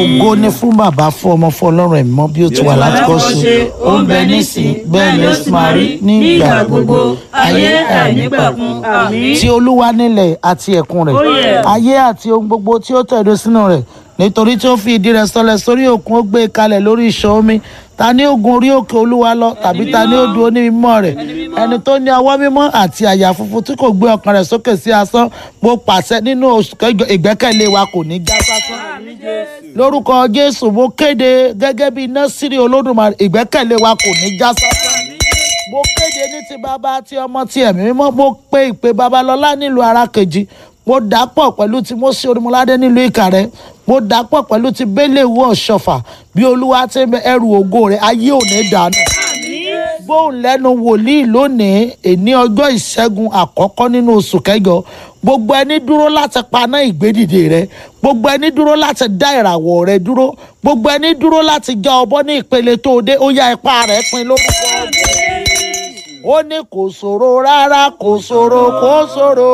ògo ni fún bàbá fún ọmọ fún ọlọ́run ẹ̀mí mọ́ bí ó ti wà láti kọ́ sí ó ń bẹ nísìn bẹ́ẹ̀ ni ó sì máa rí ní ìgbà gbogbo ayé àìnípẹ̀kun àmín. ti olúwa nílẹ̀ àti ẹ̀kún rẹ̀ Ó yẹ. ayé àti ohun gbogbo tí ó tẹ̀dó sínú rẹ̀ nítorí tí ó fi ìdí rẹ̀ sọlẹ̀ sórí òkun ó gbé e kalẹ̀ lórí ìṣàn omi ta ni ó gun orí òkè olúwa lọ tàbí ta ni ó dúró ní mímọ́ rẹ̀ ẹni tó ní ọwọ́ mímọ́ àti àyà funfun tí kò gbé ọkàn rẹ̀ sókè sí asán mo pàṣẹ nínú oṣù kẹjọ ìgbẹ́kẹ̀lé wa kò ní já sásán lórúkọ jésù mo kéde gẹ́gẹ́ bí násìrì olódùmarè ìgbẹ́kẹ̀lé wa kò ní já sásán mo kéde ní ti bàbá tí ọmọ tí ẹ̀mí mímọ́ mo pe ìpè babalọ́lá nílùú arákejì mo dàpọ̀ pẹ̀lú ti mọ́sí orímọ́ládé nílùú ìkàrẹ́ mo dàpọ̀ pẹ̀lú ti bẹ́lẹ̀wù ọ̀ṣọ́fà bí olúwa ti ń bẹ ẹrù ògo rẹ̀ ayé ò ní dànù gbóhùn lẹ́nu wòlíì lónìí èní ọjọ́ ìṣẹ́gun àkọ́kọ́ nínú oṣù kẹjọ gbogbo ẹni dúró láti paná ìgbédìde rẹ gbogbo ẹni dúró láti dá ìràwọ̀ rẹ dúró gbogbo ẹni dúró láti já ọbọ ní ìpele tó o dé ó yá ipá rẹ pin lórúkọ Jésù ó ní kò ṣòro rárá kò ṣòro kò ṣòro